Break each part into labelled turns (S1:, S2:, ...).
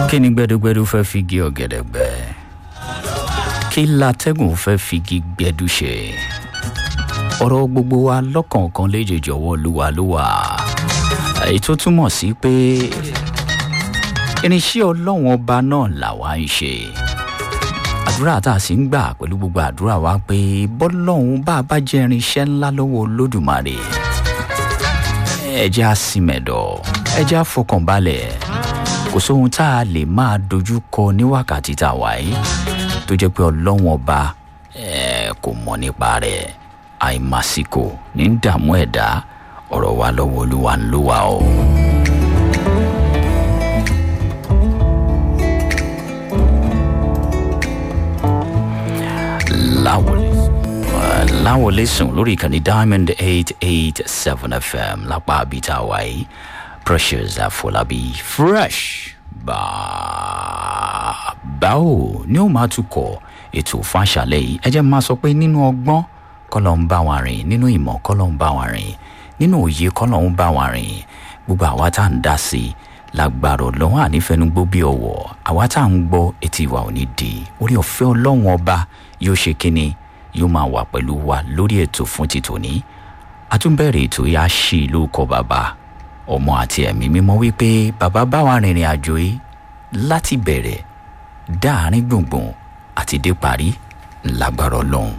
S1: kí ni gbẹdúgbẹdú fẹ́ fi gé ọ̀gẹ̀dẹ̀ gbẹ kí látẹ́gùn fẹ́ fi gé gbẹdú ṣe ọ̀rọ̀ gbogbo wa lọ́kọ̀ọ̀kan léjèèjì ọwọ́ olúwa ló wà èyí tó túmọ̀ sí pé irinṣẹ́ ọlọ́run ọba náà làwa ń ṣe àdúrà tá a sì ń gbà pẹ̀lú gbogbo àdúrà wa pé bọ́lọ́run bá a bá jẹ́ irinṣẹ́ ńlá lọ́wọ́ olódùmarè ẹ jẹ́ àsìmẹ̀dọ̀ ẹ jẹ́ àfọkànbalẹ̀ kò sóhun tá a lè máa dojú kọ ní wákàtí tá a wà yìí tó jẹ́ pé ọlọ́run ọba kò mọ̀ nípa rẹ̀ àìmásìkò ní dààmú ẹ̀dá ọ̀rọ̀ wa lọ́wọ́ olúwa ń lò wá o. láwọlé láwọlé sùn lórí ìkànnì diamond eight eight seven fm lápá abita wáyé precious àfọlábí fresh báwo ni ó máa tukọ̀ ètò fàṣàlẹ̀ yìí ẹ jẹ́ máa sọ pé nínú ọgbọ́n kọ́lọ̀ ń bá wa rìn nínú ìmọ̀ kọ́lọ̀ ń bá wa rìn nínú òye kọ́lọ̀ ń bá wa rìn gbogbo àwa tá à ń dá sí i lágbára ọlọ́run ànífẹnugbó bí ọ̀wọ̀ àwa tá à ń gbọ́ etí wa ò ní di orí ọ̀fẹ́ ọlọ́run ọba yóò ṣe kínni yóò máa wà pẹ̀lú wa lórí ètò fún ti tòní àtúnbẹ̀rẹ̀ ètò yà á ṣí lórúkọ bàbá ọmọ àti ẹ̀mí mímọ́ wípé bàbá bá wa rìnrìn àjò yìí láti bẹ̀rẹ̀ dáàrin gbùngbùn àti dé parí lágbára ọlọ́run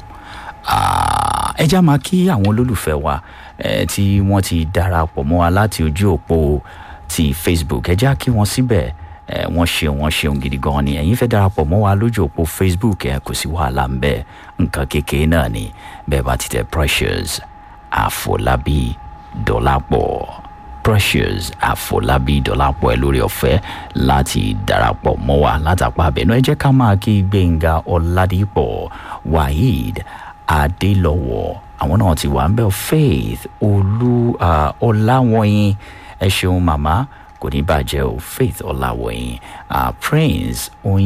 S1: ẹjá máa kí àwọn olólùfẹ́ wa tí wọ́n ti darapọ̀ mọ́ wa láti ojú òpó ti facebook ẹjá kí wọ́n síbẹ̀ wọ́n ṣeun wọ́n ṣeun gidi gan ni ẹ̀yin fẹ́ darapọ̀ mọ́ wa lójú òpó facebook ẹ̀ kò sí wàhálà ń bẹ̀ nǹkan kékeré náà ni bẹ́ẹ̀ bá ti tẹ precious àfọlábí dọ́làpọ̀ precious àfọlábí dọ́làpọ̀ ẹ̀ lórí ọ̀fẹ́ láti darapọ̀ mọ́ wa látàpá abẹ́nú ẹ jẹ́ ká máa kí gbẹ̀ngà ọ̀làdìpọ̀ waheed adélọ́wọ̀ àwọn náà ti wà ń bẹ̀ faith olú ọ̀làwọ̀nyí ẹ ṣeun màmá kò ní bàjẹ́ o faith ọ̀làwọ̀yìn uh, prince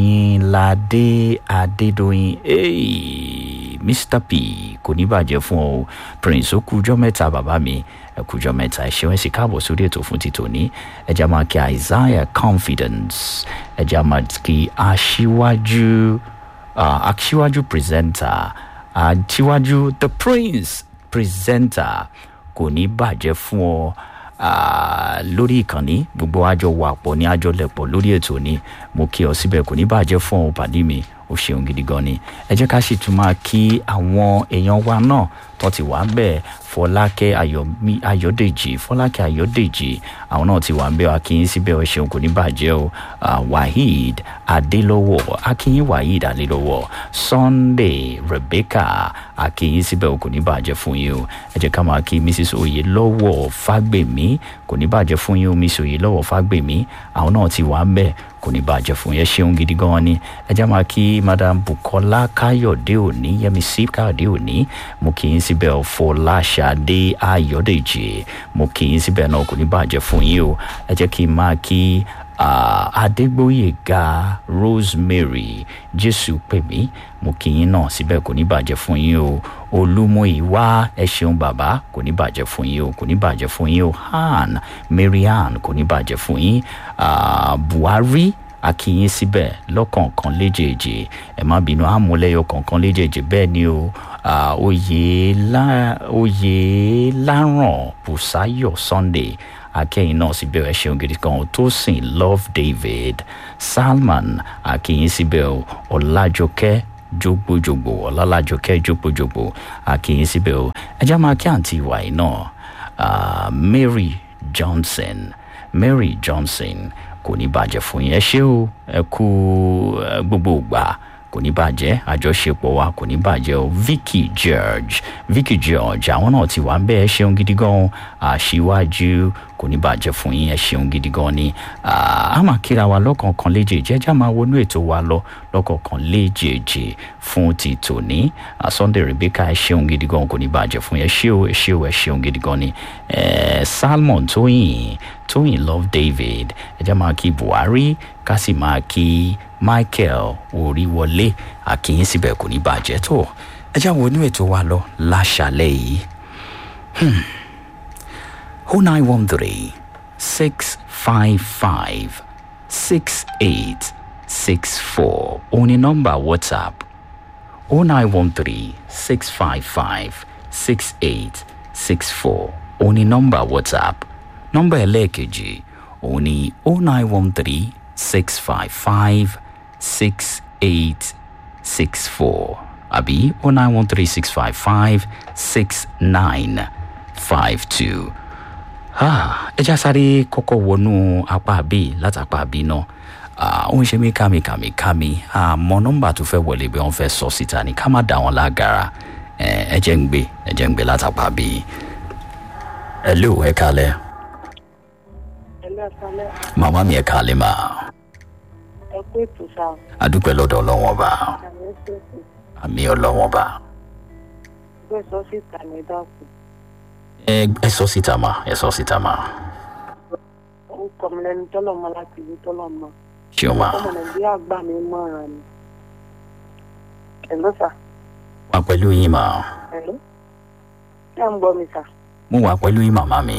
S1: oyinlade adédọ̀yìn hey, mr p kò ní bàjẹ́ fún ọ prince ó kújọ́ mẹ́ta bàbá mi ẹ kújọ́ mẹ́ta ẹ ṣeun ẹ sì káàbọ̀ sórí ètò fún títòní ẹ jẹ́ máa kí isaiah confidence ẹ jẹ́ máa kí aṣíwájú aṣíwájú presenter aṣíwájú the prince presenter kò ní bàjẹ́ fún ọ lórí ìkànnì gbogbo àjọ wà pọ̀ ní àjọ lẹ̀pọ̀ lórí ètò ni mo kí ọ síbẹ̀ kò ní bàjẹ́ fún ọ pàdé mi ó ṣeun gidi gan ni ẹ jẹ́ ká sì tún máa kí àwọn èèyàn wa náà tó ti wà bẹ́ẹ̀ fọlákẹ́ ayọ̀dèjì fọlákẹ́ ayọ̀dèjì àwọn náà ti wà ń bẹ́ẹ̀ akínyín síbẹ̀ ẹ ṣeun kò ní bàjẹ́ o waheed adélọ́wọ̀ akínyín waheed adélọ́wọ̀ sunday rebecca akínyín síbẹ̀ kò ní bàjẹ́ fún yín o ẹ jẹ́ ká máa kí mrs oyelọ́wọ̀ fágbèmí kò ní bàjẹ́ fún yín o mrs oyelọ́wọ̀ fágbèmí àwọn náà ti wà ń bẹ́ẹ̀ kò ní bàjẹ́ fún yẹn ṣeun gidi gan ni ẹ jẹ́ máa kí madam bukola káyọ̀dé òní yẹmísí káyọ̀dé òní mo kì í síbẹ̀ fọláṣadé ayọ̀dèjì mo kì í síbẹ̀ náà kò ní bàjẹ́ fún yín o ẹ jẹ́ kí n máa kí adégbóyèga rosemary jésù pè mí mo kì í náà síbẹ̀ kò ní bàjẹ́ fún yín o olúmọ̀ìwá ẹ ṣeun bàbá kò ní bàjẹ́ fún yín o kò ní bàjẹ́ fún yín o han marian kò ní bàjẹ́ fún yín buhari akínyín síbẹ̀ lọ́kọ̀ọ̀kan léjèèjì ẹ má bínú àmúlẹ́yọ kọ̀ọ̀kan léjèèjì bẹ́ẹ̀ ni o oyè láràn bùsáyọ̀ sunday akẹ́yìn náà síbẹ̀ ẹ ṣeun gidi kan tó sìn love david salman akínyín síbẹ̀ ọ̀làjọkẹ́ jogbojogbo ọlọ́lájọkẹ́ jogbojogbo akínyín síbẹ̀ o ẹjẹ́ máa kí àǹtí ìwà yìí náà mary johnson mary johnson kò ní bàjẹ́ fún yín ẹ ṣé o ẹ kú gbogbo ìgbà kò ní bàjẹ́ àjọṣepọ̀ wa kò ní bàjẹ́ o vicky george vicky george àwọn náà ti wà ń bẹ́ẹ̀ ṣeun gidi gan àṣìwájú kò ní bàjẹ́ fún yín ẹ ṣeun gidi gan ni a máa kíra wa lọ́kọ̀ọ̀kan léjèèjì ẹjẹ́ máa wọnú ètò wa lọ lọ́kọ̀ọ̀kan léjèèjì fún ti tòní sunday rebecca ẹ ṣeun gidi gan kò ní bàjẹ́ fún yín ẹ ṣé o ẹ ṣé o ẹ ṣeun gidi gan ni salmon tóyìn tóyìn love david ẹjẹ́ máa kí buhari ká sì máa kí michael oríwọlé àkíyín síbẹ̀ kò ní bàjẹ́ tó ẹjẹ́ àwọn onú ètò wa lọ láṣàlẹ̀ yìí. Hmm. 0913 655 six eight six four òun ni nọ́mbà whatsapp o nine one three six five five six eight six four òun ni nọ́mbà whatsapp nọ́mbà ẹlẹ́ẹ̀kejì òun ni o nine one three six five five six eight six four àbí o nine one three six five five six nine five two ẹ já sáré kọ́kọ́ wọnú apá bíi látàpá bíi náà ó ń ṣe mí kàmìkàmìkàmì àmọ́ nọ́mbà tó fẹ́ wọlé bí wọ́n fẹ́ sọ síta ni ká má dà wọ́n lágara ẹ jẹ́ ń gbé ẹ jẹ́ ń gbé látàpá bíi ẹ lé o ẹ kalẹ̀
S2: ẹlẹ́sàlẹ̀
S1: màmá mi ẹ kalẹ̀ mà
S2: ẹ kú ètò sá
S1: adúpẹ́ lọ́dọ̀ ọlọ́wọ́n bá
S2: àmì ṣètò
S1: àmì ọlọ́wọ́n bá
S2: gbé sọ síta ní dákun
S1: ẹ ẹ sọ síta mà ẹ sọ síta mà
S2: orúkọ mi lẹni tọ́lọ̀ mọ́ láti ìlú tọ́lọ̀ mọ́
S1: ṣé o mà
S2: ọmọ nàìjíríà gbà mí mọ́ràn ni ẹ̀ló sà
S1: wà pẹ̀lú yín mà
S2: ẹ̀ló ṣé ń gbọ́ mi sà
S1: mo wà pẹ̀lú yín màmá mi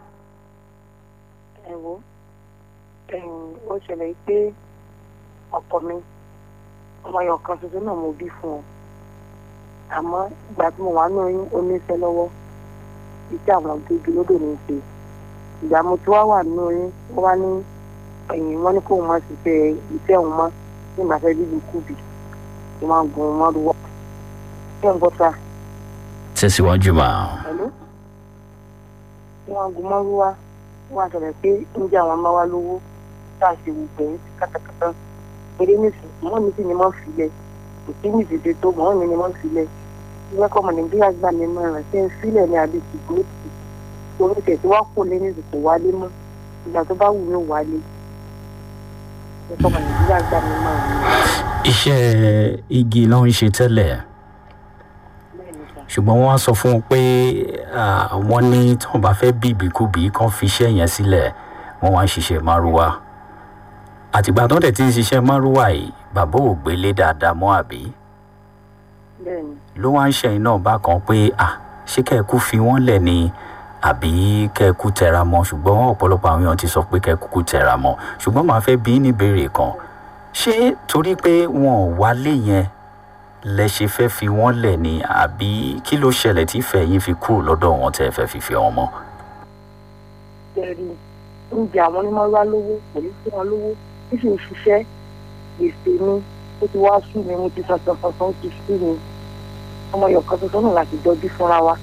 S2: ẹ wo ẹ̀yìn ó ṣẹlẹ̀ pé ọkọ mi ọmọ ẹyọ kan tuntun náà mo bí fún ọ àmọ́ ìgbà tí mo wà ní oyún ó ní iṣẹ́ lọ́wọ́ iṣẹ́ àwọn gbégi lódò ní í ṣe ìgbà mo ti wá wà ní oyún wọ́n wá ní ẹ̀yìn wọ́n ní kó o máa ṣiṣẹ́ iṣẹ́ òun mọ́ ní ìgbàfẹ́ bíbí kùbì mo máa gun mọ́rú wá ṣé ń gbọ́ sá
S1: tẹ̀síwájú mà
S2: pẹ̀lú mo máa gun mọ́rú wá wọ́n á ṣẹlẹ̀ pé ń jẹ́ àwọn ọmọ wa lówó tá a ṣe wù pẹ̀lú kátàkátà eré nìsín mọ́ mi sì ni mọ́ filẹ̀ kò sí ní ìdíje tó mọ́ mi ni mọ́ filẹ̀ ìwé kọ́ ọmọ nàìjíríà gbà mí mọ́ rẹ̀ ṣé ń filẹ̀ ní àbí ṣùgbọ́n torí tẹ̀sí wá kó lé ní ìsìnkú wálé mọ́ ìgbà tó bá wù mí wálé ìwé kọ́ ọmọ nàìjíríà gbà mí mọ́ rẹ̀
S1: iṣẹ́ igi ló ń ṣe tẹ́lẹ̀
S2: bẹ́ẹ̀ ni sà
S1: ṣùgbọ́n wọ́n á sọ fún un pé ah, wọ́n ní tí wọ́n bá fẹ́ bí ìbíkúbi kan fi iṣẹ́ yẹn sílẹ̀ wọ́n wá ń ṣiṣẹ́ márúwá àtìgbà tó dẹ̀ ti ń ṣiṣẹ́ márúwá yìí bàbá ò gbélé dáadáa mọ́ àbí
S2: bẹ́ẹ̀ ni
S1: ló wá ń ṣẹ̀yìn náà bákan pé ah ṣé kẹ́ẹ̀kú fi wọ́n lẹ̀ ni àbí kẹ́ẹ̀kú tẹra mọ́ ṣùgbọ́n ọ̀pọ̀lọpọ̀ àwọn èèyàn ti sọ pé kẹ́ẹ̀kú tẹra mọ́ ṣùgbọ́n màá fẹ́ bí ní ìbéèrè kan ṣé torí pé wọn ò wálé yẹn lẹ ṣe fẹ́ fi wọ́n lẹ̀ ni àbí kí ló ṣẹlẹ̀ tí ìfẹ́ yín fi kúrò lọ́dọ̀ wọn tẹ́ ẹ fẹ́ fi fi wọn mọ́.
S2: tẹ̀rí oúnjẹ àwọn onímọ̀ wá lówó pẹ̀lú fún wọn lówó tí sì ń ṣiṣẹ́ gbèsè mi ó ti wá sú mi mo ti sọ̀tọ̀ sọ̀tọ̀ ó ti sú mi ọmọ yọ̀kan tuntun náà láti jọjú fúnra wa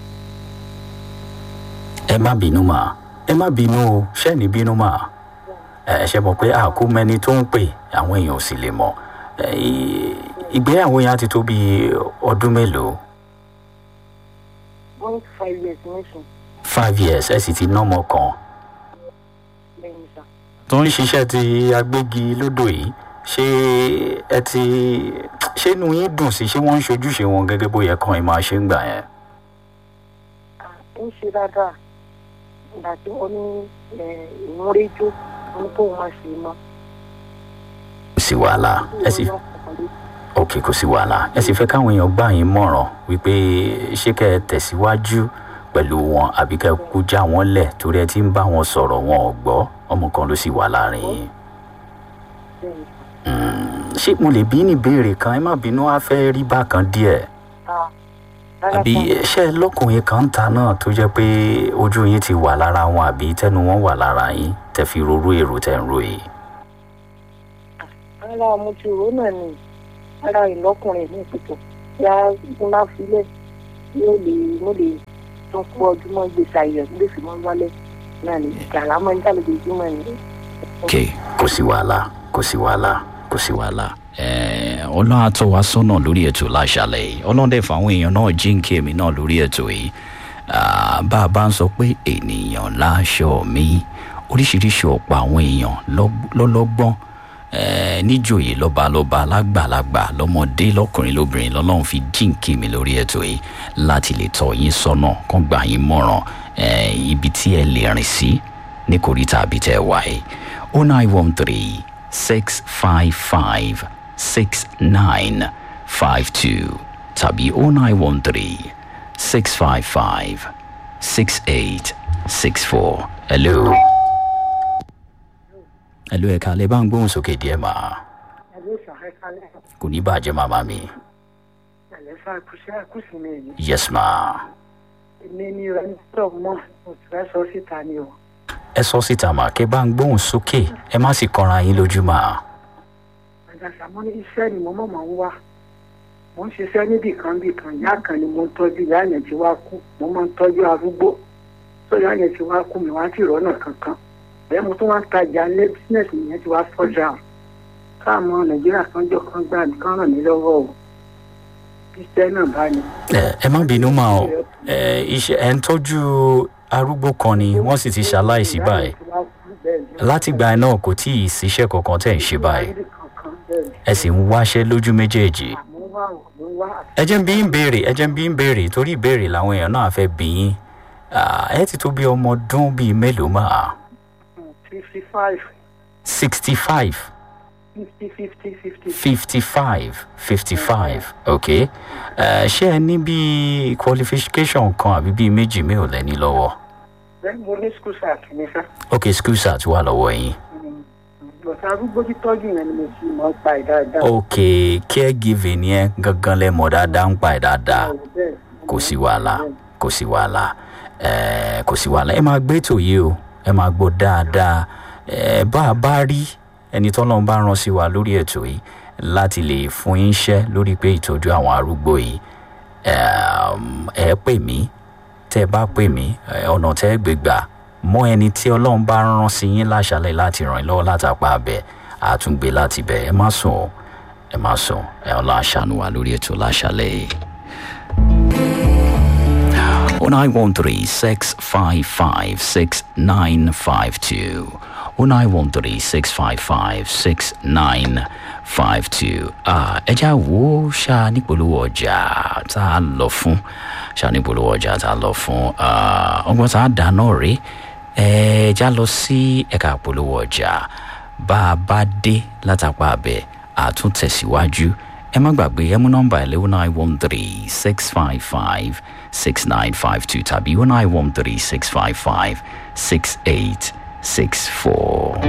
S1: ẹ má bínú mà ẹ má bínú o ṣẹ́ni bínú mà ẹ ṣe mọ̀ pé àkó mẹ́ni tó ń pè àwọn èèyàn ò sì lè mọ̀ ẹ, ì- ìgbéyàwó yẹn á ti tó bí ọdún mélòó
S2: one five years nísìn
S1: five years ẹ sì ti nọ́mọ kan
S2: lẹ́yìn sá
S1: tó ń ṣiṣẹ́ ti agbégi lódò yìí ṣé ẹ ti ṣé inú yín dùn sí ṣé wọ́n ń ṣojúṣe wọn gẹ́gẹ́ bó yẹ kàn ẹ máa ṣe ń gbà yẹn.
S2: ń ṣe dáadáa ìgbà tí wọ́n ní ìmúrẹ́jọ́ wọn tó máa ṣe mọ́
S1: kò sí wàhálà ẹ sì ok kò sí wàhálà ẹ sì fẹ́ káwọn èèyàn gbà yín mọ̀ràn wípé ṣé kẹ́ ẹ tẹ̀síwájú pẹ̀lú wọn àbí kẹ́ ẹ kú já wọn lẹ̀ torí ẹ ti ń bá wọn sọ̀rọ̀ wọn ò gbọ́ ọmọ kan ló sì wà láàrin yín. ṣé mo lè bí ní ìbéèrè kan ẹ má bínú á fẹ́ rí bákan díẹ̀ àbí ṣé ẹ lọ́kùnrin kan ń ta náà tó jẹ́ pé ojú yín ti wà lára wọn àbí tẹnu wọn wà lára yín tẹ fi rorú èrò tẹ ń ro yìí.
S2: ara mo ti rò ó náà ni ara ìlọkùnrin ní ìpìtò yá n bá filẹ̀ yóò lè mo lè tún kú ọdún mọ́ gbèsè àyẹ̀ gbèsè mọ́ wálẹ̀ náà ni ìjàlá mọ́ níta lójoojúmọ́ ni.
S1: ok kò sí wàhálà kò sí wàhálà kò sí wàhálà. ọlọ́run á tọ́ wa sọ́nà lórí ètò láṣálẹ̀ yìí ọlọ́run dẹ̀ fáwọn èèyàn náà jíǹkì èmi náà lórí ètò yìí Ah, bá a bá ń sọ pé ènìyàn láṣọ mi oríṣiríṣi ọ̀pọ̀ àwọn èèyàn lọ́g- lọ́lọ́gbọ́n eh, níjòyè lọ́balọ́ba lágbàlagbà lọ́mọdé lọ́kùnrin lóbìnrin lọ́lọ́run fi jíǹkì mi lórí ètò yìí láti lè tọ́ yín sọ́nà kán gbà yín mọ̀ràn eh, ibi tí ẹ lè rìn sí ní kòríta àbí tẹ́ ẹ wà yìí o nine one three six five five six nine five two tàbí o nine one three six five five six eight six four hello ẹ ló ẹ̀ka lè bá ń gbóhùn sókè díẹ̀ mà
S2: ẹ̀lú ìṣàkẹ́kálẹ̀
S1: kò ní bàjẹ́ màmá mi
S2: ẹ̀lẹ́fà kùsẹ́ àkùsì mi yìí
S1: yes ma
S2: èmi ni ẹni tó mọ̀ mo ti fẹ́ sọ síta ni o.
S1: ẹ sọ síta mà kẹ bá ń gbóhùn sókè ẹ má sì kọra yín lójú mà
S2: àjàsà mo ní iṣẹ́ ni mo mọ̀ mọ̀ ń wá mo ń ṣiṣẹ́ níbì kan bì kan ìyá kan ni mo ń tọ́jú ìyá yẹn ti wá kú mo máa ń tọ́jú arúgbó tó ìyá yẹn ti wá kú mi wá sí ìrọ́nà kankan bẹ́ẹ̀ mo tún wá ń tajà lé bísínẹ́sì yẹn ti wá fọ́jà o káàmọ́ nàìjíríà kan jọ kan gbà mí kán ràn mí lọ́wọ́ o iṣẹ́ náà bá ní.
S1: ẹ ẹ má bínú mà ọ ẹ iṣẹ ẹ ń tọ́jú arúgbó kan ni wọ́n sì ti ṣaláìsí báyìí látìgbà náà kò tí ì síṣẹ́ kankan tẹ̀ ń ṣe báyìí ẹ sì ń wáṣẹ́ lójú méjèèjì ẹ jẹ́ ń bí ń béèrè ẹ jẹ́ ń bí ń béèrè torí ìbéèrè làwọn èèyàn náà fẹ́ bí yín Ah, ẹ ti tó bí ọmọ ọdún bíi mélòó mà
S2: fifty five
S1: sixty five
S2: fifty fifty fifty
S1: fifty five fifty five ok Eh, ṣé ẹ ní bíi qualification kan àbí bíi méjì mi ò lẹ́ni lọ́wọ́
S2: bẹ́ẹ̀ mo ní school sack ní sá
S1: ok school start wà lọ́wọ́ yín
S2: bọ̀tà arúgbó títọ́jú yẹn ni mo fi mọ́ pa ẹ̀ dáadáa.
S1: ok caregiving yẹn gangan lẹ́mọ̀ dáadáa ń pa ẹ̀ dáadáa
S2: bẹ́ẹ̀
S1: kò sí wàhálà kò sí wàhálà ẹ kò sí wàhálà ẹ máa gbé ètò yìí o ẹ máa gbọ́ dáadáa ẹ bá a bá rí ẹni tọ́lọ́run bá rán sí wa lórí ètò yìí láti lè fún yín iṣẹ́ lórí pé ìtọ́jú àwọn arúgbó yìí ẹm, ẹ pè mí tẹ́ ẹ bá pè mí ẹ, ọ̀nà tẹ́ ẹ gbé gbà mọ ẹni tí ọlọ́run bá rán sí yín láṣálẹ̀ láti ràn yín lọ́wọ́ látàpá abẹ àtúngbé láti bẹ̀ ẹ má sùn o ẹ má sùn ẹ ọlọ́ àṣàánú wa lórí ètò láṣálẹ̀ yìí. 0913-655-6952. 0913-655-6952. Ah, ẹ já wo ṣá nípolówó ọjà tá a lọ fún ṣá nípolówó ọjà tá a lọ fún Ah, ọgbọ́n tá a dáná rèé ẹ já lọ sí ẹ̀ka polówó ọjà bá a bá dé látàpá abẹ àtúntẹ̀síwájú ẹ má gbàgbé ẹ mú nọ́mbà ẹ̀ lẹ́wọ́n nine one three six five five six nine five two tàbí one nine one three six five five six eight six four.